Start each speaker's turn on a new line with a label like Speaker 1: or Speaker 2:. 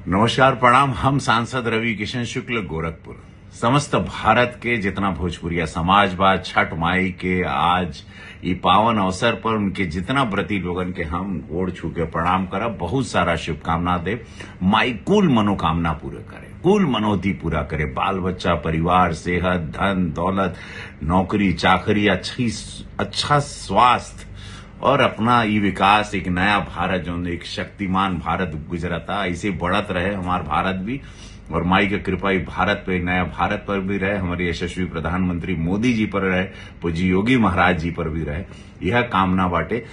Speaker 1: नमस्कार प्रणाम हम सांसद रवि किशन शुक्ल गोरखपुर समस्त भारत के जितना भोजपुरिया समाज बा छठ माई के आज ई पावन अवसर पर उनके जितना व्रती लोगन के हम गोड़ छू के प्रणाम करब बहुत सारा शुभकामना दे माई कुल मनोकामना पूरे करे कुल मनोती पूरा करे बाल बच्चा परिवार सेहत धन दौलत नौकरी चाकरी अच्छी अच्छा स्वास्थ्य और अपना ये विकास एक नया भारत जो एक शक्तिमान भारत गुजरता ऐसे बढ़त रहे हमार भारत भी और माई के कृपा ही भारत पे नया भारत पर भी रहे हमारे यशस्वी प्रधानमंत्री मोदी जी पर रहे पूजी योगी महाराज जी पर भी रहे यह कामना बाटे